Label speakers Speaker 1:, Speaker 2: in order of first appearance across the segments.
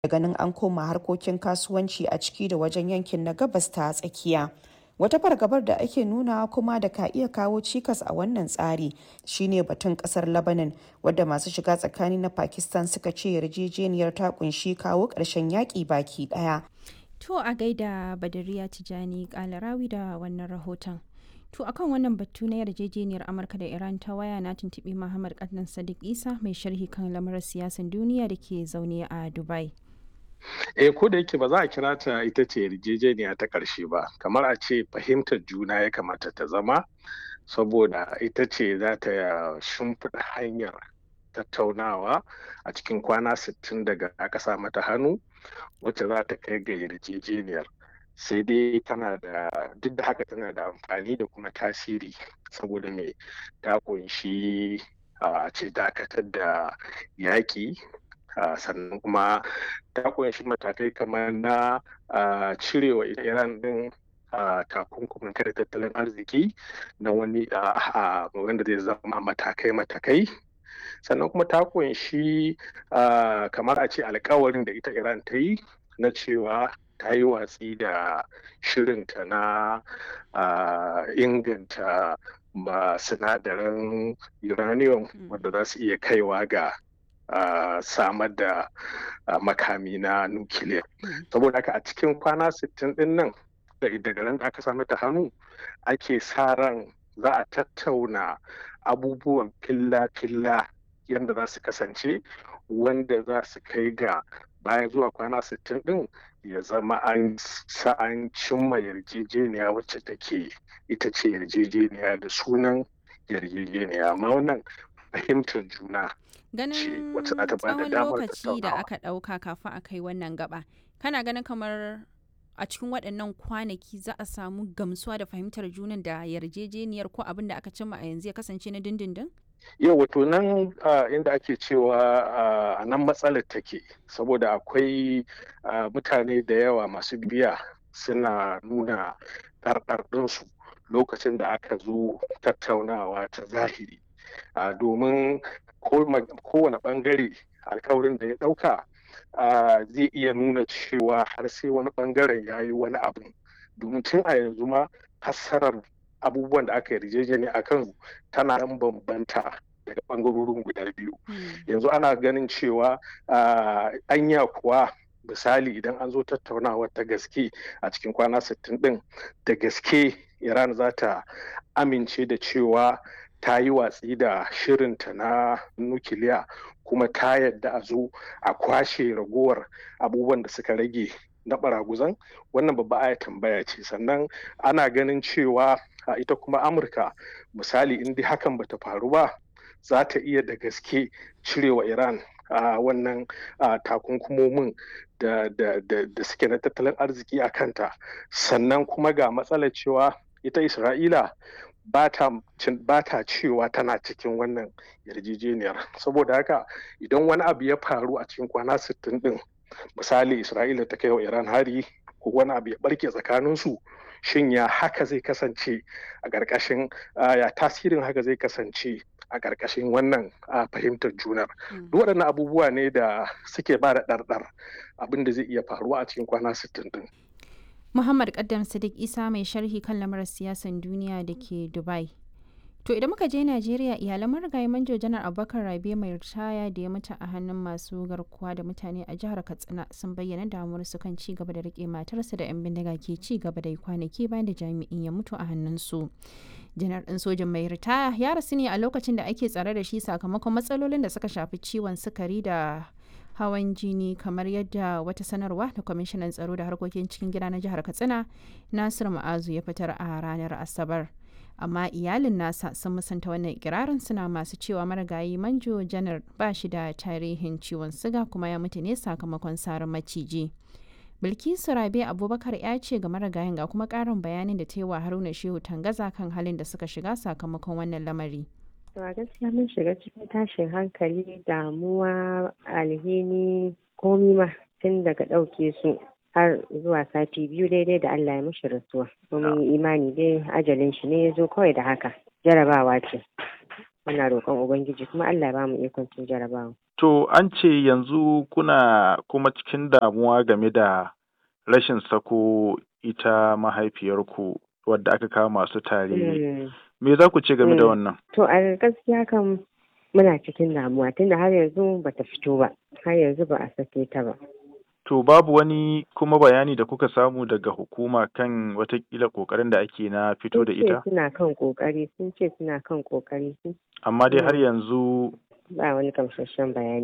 Speaker 1: da ganin an koma harkokin kasuwanci a ciki da wajen yankin na gabas ta tsakiya. Wata fargabar da ake nuna kuma da ka iya kawo cikas a wannan tsari shine batun kasar Lebanon wadda masu shiga tsakani na Pakistan suka ce yarjejeniyar ta kunshi kawo ƙarshen yaƙi baki ɗaya.
Speaker 2: To a gaida Badariya Tijani Kalarawi da wannan rahoton. To akan wannan batu na yarjejeniyar Amurka da Iran ta waya na tuntuɓi Muhammad Kadnan Sadiq Isa mai sharhi kan lamarin siyasan duniya da ke zaune a Dubai.
Speaker 3: eh ko da yake ba za a kira ta ita ce yarjejeniya ta ƙarshe ba kamar a ce fahimtar juna ya kamata ta zama saboda ita ce za ta shimfiɗa hanyar tattaunawa a cikin kwana 60 daga aka sa mata hannu wacce za ta kai ga yarjejeniyar sai dai tana da duk da haka tana da amfani da kuma tasiri saboda mai ta kunshi a ce dakatar da yaƙi Uh, sannan kuma ta kunshi matakai kamar na uh, cirewa iran din uh, takunkumin kare tattalin arziki na wani wanda zai zama matakai-matakai sannan kuma ta kunshi kamar a ce alkawarin da ita iran ta yi na cewa ta yi watsi da shirinta na inganta sinadaran uranium wanda za su iya kaiwa ga Uh, samar da uh, makami na nukiliya saboda haka a cikin kwana 60 din nan daga ran da aka sami ta hannu ake sa ran za a tattauna abubuwan filla-filla yadda za su kasance wanda za su kai ga bayan zuwa kwana 60 din ya zama an an cimma yarjejeniya wacce take ita ce yarjejeniya da sunan yarjejeniya amma wannan fahimtar juna
Speaker 2: ganin tsawon lokaci da aka ɗauka kafin a kai wannan gaba kana ganin kamar a cikin waɗannan kwanaki za a samu gamsuwa da fahimtar junan da yarjejeniyar ko abin da aka cimma a yanzu ya kasance na dindindin?
Speaker 3: yau wato nan inda ake cewa a nan matsalar take saboda akwai mutane da yawa masu biya suna nuna ɗarɗarɗinsu lokacin da aka zo tattaunawa ta zahiri domin kowane bangare alkawarin da ya dauka zai iya nuna cewa har sai wani bangaren ya yi wani abu domin tun a yanzu ma fassarar abubuwan da aka yarjejeni a kan tana yan bambanta daga bangarorin guda biyu yanzu ana ganin cewa anya kuwa misali idan an zo tattaunawa ta gaske a cikin kwana 60 din da gaske iran za ta amince da cewa ta yi watsi da shirinta na nukiliya kuma ta yadda a zo a kwashe ragowar abubuwan da suka rage na baraguzan wannan babba aya tambaya ce sannan ana ganin cewa a ita kuma amurka misali in dai hakan bata faru ba za ta iya da gaske cirewa iran a wannan takunkumomin da suke na tattalin arziki a kanta sannan kuma ga matsalar cewa ita isra'ila ba ta cewa tana cikin wannan yarjejeniyar saboda haka idan wani abu ya faru a cikin kwana 60 din misali isra'ila ta kai wa iran hari ko wani abu ya barke tsakaninsu shin ya haka zai kasance a ƙarƙashin ya tasirin haka zai kasance a ƙarƙashin wannan fahimtar junar duk waɗannan abubuwa ne da suke ba da ɗarɗar abin da zai iya faruwa a cikin kwana 60 din
Speaker 2: Muhammad Kaddam Sadiq Isa mai sharhi kan lamarin siyasan duniya da ke Dubai. To idan muka je Najeriya iyalan marigayi manjo janar Abubakar Rabe mai ritaya da ya mutu a hannun masu garkuwa da mutane a jihar Katsina sun bayyana damuwar su kan ci gaba da rike matarsa da 'yan bindiga ke ci gaba da kwanaki bayan da jami'in ya mutu a hannunsu. Janar ɗin sojan mai ritaya ya rasu ne a lokacin da ake tsare da shi sakamakon matsalolin da suka shafi ciwon sukari da hawan jini kamar yadda wata sanarwa da kwamishinan tsaro da harkokin cikin gida na jihar katsina nasir ma'azu ya fitar a ranar asabar amma iyalin nasa sun musanta wannan ikirarin suna masu cewa marigayi manjo janar ba shi da tarihin ciwon siga kuma ya mutu ne sakamakon sarin maciji bilkisu rabe abubakar ya ce ga marigayin ga kuma karin bayanin da ta yi wa haruna shehu tangaza kan halin da suka shiga sakamakon wannan lamari
Speaker 4: To a gaskiya mun shiga cikin tashin hankali damuwa alhini komi ma tun daga ɗauke su har zuwa sati biyu daidai da Allah ya mushi rasuwa. Mun yi imani dai ajalin shi ne ya zo kawai da haka. Jarabawa ce. Muna roƙon Ubangiji kuma Allah ya bamu ikon cin jarabawa.
Speaker 5: To an ce yanzu kuna kuma cikin damuwa game da rashin sako ita mahaifiyarku wadda aka kama su tare. Me za ku ce game da wannan?
Speaker 4: To a gaskiya kan muna cikin damuwa tunda har yanzu bata fito ba, har yanzu ba a sake ta ba.
Speaker 5: To babu wani kuma bayani da kuka samu daga hukuma kan watakila kokarin da ake na fito da ita?
Speaker 4: Sun ce suna kan kokari, sun ce suna kan kokari.
Speaker 5: Amma dai har yanzu
Speaker 4: Ba wani kamsasshen bayani.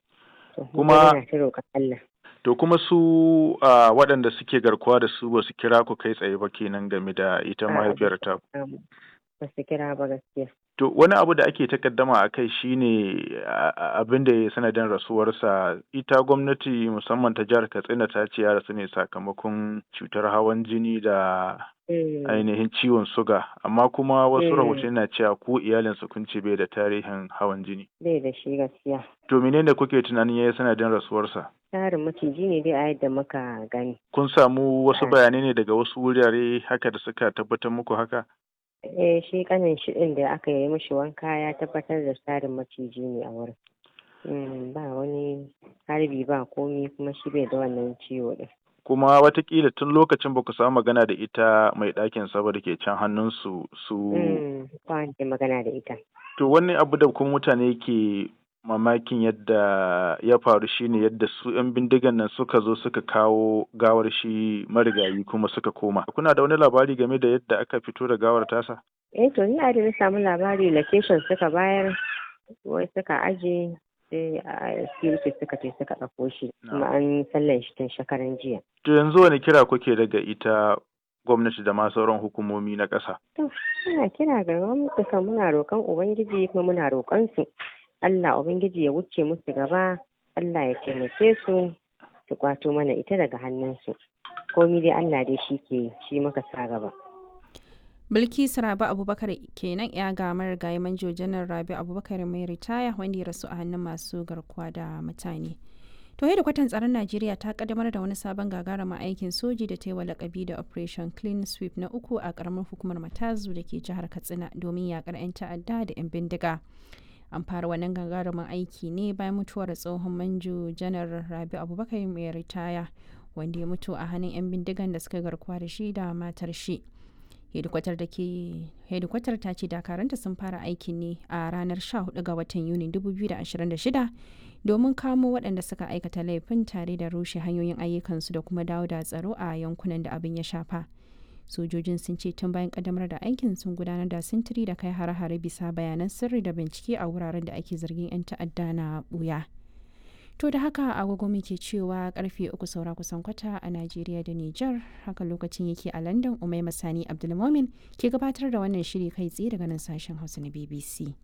Speaker 5: Kuma
Speaker 4: Allah.
Speaker 5: To kuma su uh, waɗanda suke garkuwa da su ba su kira ku kai tsaye ba kenan game da ita mahaifiyar ta.
Speaker 4: Ba su kira ba gaskiya.
Speaker 5: To wani abu da ake takaddama a kai shine abin da ya sanadin rasuwarsa ita gwamnati musamman ta jihar Katsina ta ce ya rasu ne sakamakon cutar hawan jini da ainihin ciwon suga amma kuma wasu rahotanni na cewa ko iyalinsa kun ce bai da tarihin hawan jini.
Speaker 4: Bai da shi gaskiya.
Speaker 5: To menene kuke tunanin ya yi sanadin rasuwarsa?
Speaker 4: Tarin maciji ne dai a yadda muka gani.
Speaker 5: Kun samu wasu bayanai ne daga wasu wurare haka da suka tabbatar muku haka?
Speaker 4: Eh shi kanin shi ɗin da aka yi mishi wanka ya tabbatar da tarin maciji ne a wurin. ba wani harbi ba komi kuma shi bai da wannan ciwo ɗin.
Speaker 5: kuma watakila tun lokacin ba ku samu magana da ita mai ɗakin saboda ke can hannunsu su
Speaker 4: ba magana da ita
Speaker 5: to wani abu da kuma mutane ke mamakin yadda ya faru shine yadda su 'yan bindigan nan suka zo suka kawo gawar shi marigayi kuma suka koma kuna da wani labari game da yadda aka fito da gawar tasa
Speaker 4: eh to ni a da na samu labari location suka bayar wai suka aje sai a security suka ce suka ɗauko shi kuma an sallan shi tun shekaran jiya.
Speaker 5: To yanzu wani kira kuke daga ita gwamnati da ma sauran hukumomi na ƙasa?
Speaker 4: To muna kira ga gwamnati kan muna roƙon Ubangiji kuma muna roƙon su Allah Ubangiji ya wuce musu gaba Allah ya taimake su su kwato mana ita daga hannunsu. Komi dai Allah dai shi ke shi maka sa gaba.
Speaker 2: Bilkisu Rabi Abubakar kenan ya ga marigayi manjo janar Rabi Abubakar mai ritaya wanda ya rasu a hannun masu garkuwa da mutane. To da kwatan tsaron Najeriya ta kaddamar da wani sabon gagarumin aikin soji da ta yi wa lakabi da Operation Clean Sweep na uku a karamar hukumar Matazu da ke jihar Katsina domin yakar 'yan ta'adda da 'yan bindiga. An fara wannan gagarumin aiki ne bayan mutuwar tsohon manjo janar Rabi Abubakar mai ritaya wanda ya mutu a hannun 'yan bindigan da suka garkuwa da shi da matar shi. hedikwatar da ke hedikwatar ta ce dakaranta sun fara aikin ne a ranar 14 ga watan yuni 2026 domin kamo waɗanda suka aikata laifin tare da rushe hanyoyin ayyukansu da kuma dawo da tsaro a yankunan da abin ya shafa sojojin sun ce tun bayan kaddamar da aikin sun gudanar da sintiri da kai hare-hare bisa bayanan sirri da bincike a wuraren da ake zargin 'yan ta'adda na buya To da haka agogo muke cewa karfe uku saura kusan kwata a Najeriya da Nijar haka lokacin yake a London Umai Masani Abdulmomin ke gabatar da wannan shiri kai tsaye daga nan sashen Hausa na BBC.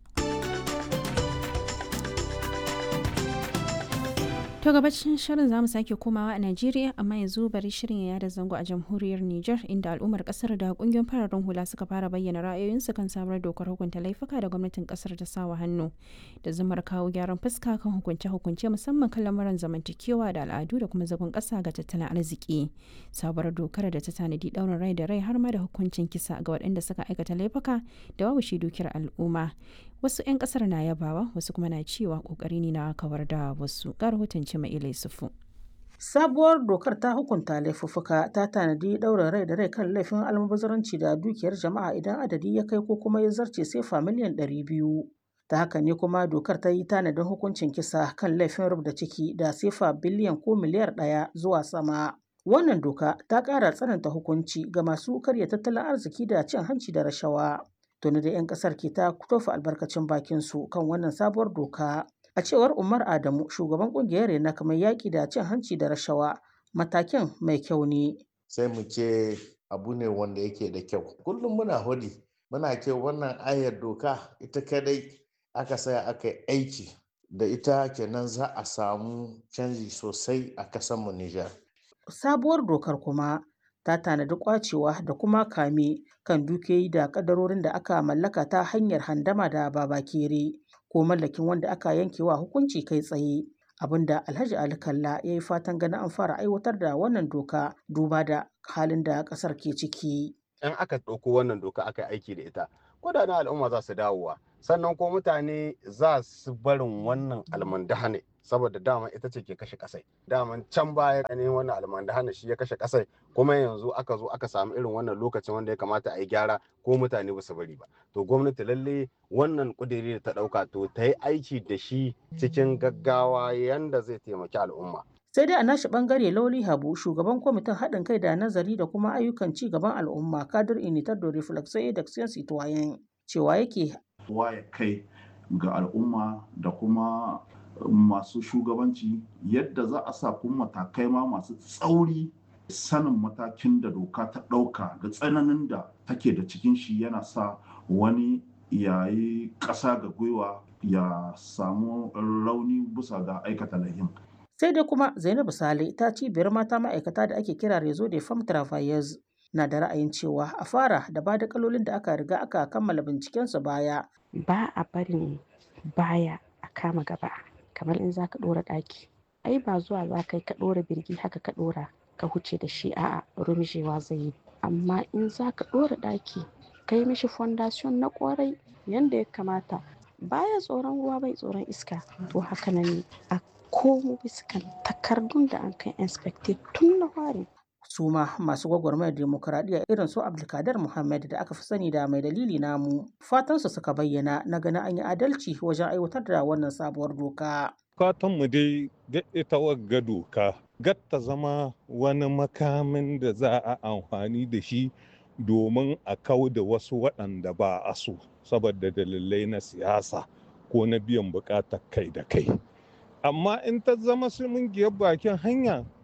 Speaker 2: To gabacin shirin zamu sake komawa a Najeriya amma yanzu bari shirin ya yada zango a jamhuriyar Nijar inda al'ummar kasar da kungiyoyin fararen hula suka fara bayyana ra'ayoyinsu kan sabuwar dokar hukunta laifuka da gwamnatin kasar ta sawa hannu da zumar kawo gyaran fuska kan hukunce-hukunce musamman kan lamuran zamantakewa da al'adu da kuma zagon kasa ga tattalin arziki. Sabuwar dokar da ta tanadi daurin rai da rai har ma da hukuncin kisa ga waɗanda suka aikata laifuka da babu shi dukiyar al'umma. Wasu 'yan kasar na yabawa wasu kuma na cewa kokari ne na kawar da wasu. Ga rahoton Cima'ila Yusufu.
Speaker 6: Sabuwar dokar ta hukunta laifuffuka ta tanadi ɗaurin rai da rai kan laifin almubazaranci da dukiyar jama'a idan adadi ya kai ko kuma ya zarce sefa miliyan ɗari biyu. Ta haka ne kuma dokar ta yi tanadin hukuncin kisa kan laifin rubda ciki da sefa biliyan ko miliyar ɗaya zuwa sama. Wannan doka ta ƙara tsananta hukunci ga masu karya tattalin arziki da cin hanci da rashawa. Tuni da 'yan ƙasar ke ta tofa albarkacin bakinsu kan wannan sabuwar doka. A cewar Umar Adamu, shugaban kungiyar na kamar yaƙi da cin hanci da rashawa, matakin mai kyau ne.
Speaker 7: Sai mu ce abu ne wanda yake da kyau. Kullum muna hodi, muna ce wannan ayar doka ita kadai aka saya aka yi aiki da ita kenan za a samu canji sosai a kasanmu Nijar.
Speaker 6: Sabuwar dokar kuma ta tanadi kwacewa da kuma kame kan dukiyoyi da kadarorin da aka mallaka ta hanyar handama da babakere. ko mallakin wanda aka yanke wa hukunci kai tsaye abinda alhaji ali kalla ya yi fatan ganin an fara aiwatar da wannan doka duba da halin da kasar ke ciki
Speaker 8: in aka ɗauko wannan doka aka aiki da ita kudaden al'umma za su dawowa sannan ko mutane za su barin wannan almandahane saboda dama ita ce ke kashe kasai daman can baya ne wannan almandahane shi ya kashe kasai kuma yanzu aka zo aka samu irin wannan lokacin wanda ya kamata a yi gyara ko mutane ba su bari ba to gwamnati lalle wannan kudiri da ta dauka to ta yi aiki da shi cikin gaggawa yanda zai taimaki al'umma
Speaker 6: sai dai a nashi bangare lauli habu shugaban kwamitin haɗin kai da nazari da kuma ayyukan ci gaban al'umma kadir initar da reflexo da citoyen cewa yake
Speaker 9: waye kai ga al'umma da kuma masu shugabanci yadda za a sa kuma matakai ma masu tsauri sanin matakin da doka ta ɗauka da tsananin da take da cikin shi yana sa wani yayi ƙasa ga gwiwa ya samu rauni bisa ga aikata lahin
Speaker 6: sai dai kuma zainabu sale ta cibiyar mata ma'aikata da ake kira rezo de femme travailleuse na da ra'ayin cewa a fara da ba da kalolin da aka riga aka kammala bincikensu baya
Speaker 10: ba a barin baya a kama gaba kamar in za ka ɗora ɗaki ai ba zuwa za ka yi ka ɗora birgi haka ka ɗora ka huce da shi a'a rumjewa zai yi amma in za ka ɗora ɗaki ka yi mishi fondation na ƙwarai yadda ya kamata baya tsoron ruwa bai tsoron iska to haka nan ne a komo bisa kan takardun da an kai inspected tun na fari
Speaker 6: su ma masu gwagwarmayar demokuraɗiyya irin su abdulkadir muhammad da aka fi sani da mai dalili namu fatansu suka bayyana na ganin an yi adalci wajen aiwatar da wannan sabuwar doka
Speaker 11: mu dai ga ita wagga doka gatta zama wani makamin da za a amfani da shi domin a kau da wasu waɗanda ba a so saboda dalilai na siyasa ko na biyan buƙatar kai da kai amma in ta zama sun bakin hanya